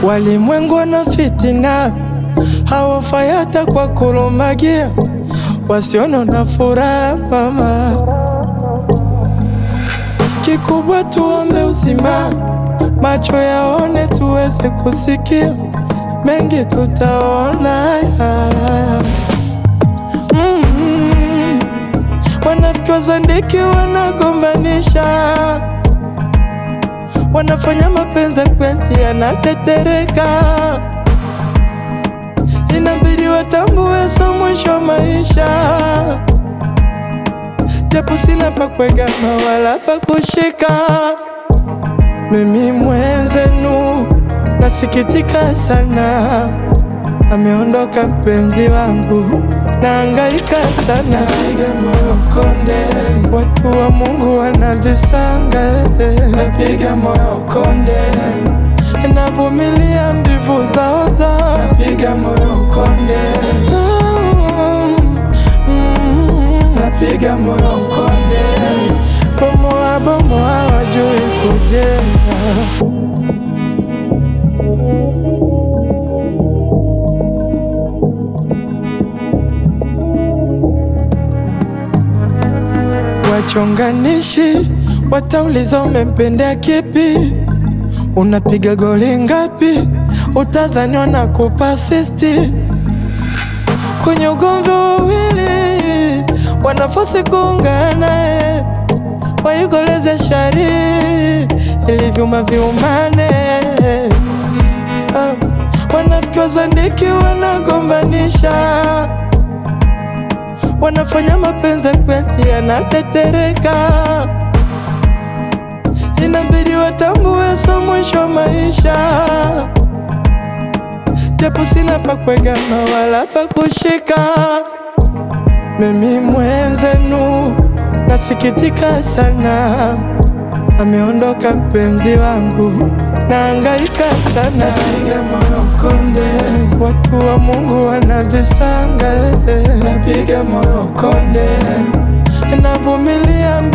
Walimwengu wana fitina, hawafai hata kwa kulumagia, wasiona na furaha mama. Kikubwa tuombe uzima, macho yaone, tuweze kusikia mengi, tutaona mm. Wanafiki wazandiki wanagombanisha, wanafanya mapenzi kweli yanatetereka, inabidi watambue so mwisho maisha japo sina pa kuegama wala pa kushika. Mimi mwenzenu nasikitika sana, ameondoka mpenzi wangu, naangaika sana, napiga moyo konde, watu wa Mungu wanavisanga, napiga moyo konde, navumilia mbivu zao zao, napiga moyo konde napiga moyo konde, bomoa bomoa, wajui kujenga. Wachonganishi watauliza umempendea kipi, unapiga goli ngapi, utadhani wanakupa asisti kwenye ugomvi wawili wanafasi kuungana, waikoleze shari ili vyuma viumane. Ah, wanafiki wazandiki wanagombanisha, wanafanya mapenzi kweli yanatetereka, inabidi watambue so mwisho maisha japo sina pa kuegama wala pa kushika. Mimi mwenzenu nasikitika sana, ameondoka mpenzi wangu, naangaika sana, napiga moyo konde, watu wa Mungu wanavisanga, napiga moyo konde, navumilia